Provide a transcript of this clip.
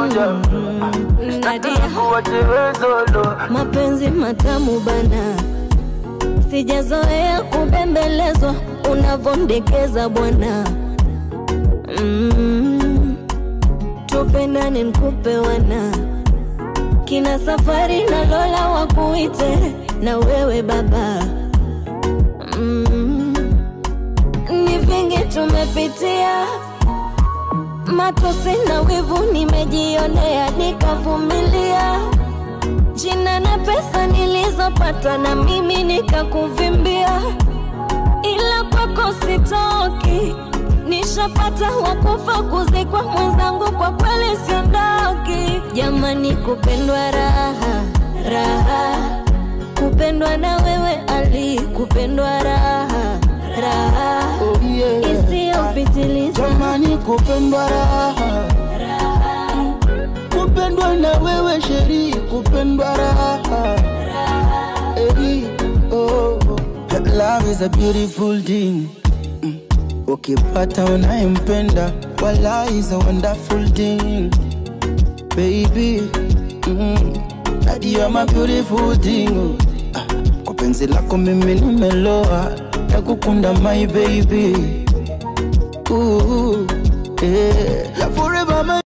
moja Nadia, kuwache wewe solo mapenzi matamu bana, sijazoea kubembelezwa unavondekeza bwana. Mm, tupendane nkupe wana kina safari na Lola wakuite na wewe baba. Mm, ni vingi tumepitia matosi na wivu nimejionea, nikavumilia jina na pesa nilizopata na mimi nikakuvimbia, ila kwako sitoki, nishapata wakufa kuzikwa mwenzangu, kwa kweli siondoki. Jamani, kupendwa raha raha, kupendwa na wewe Ali, kupendwa raha raha Oh, yeah. isiyopitiliza Jamani, kupendwa raha, kupendwa na wewe sheri, kupendwa raha Hey, oh. Love is a beautiful thing Mm. Ukipata unayempenda wala is a wonderful thing baby mm. Daddy, you're my beautiful thing oh. Ah, Kwa penzi lako mimi nimeloa nakukunda my baby Ooh, yeah. Forever my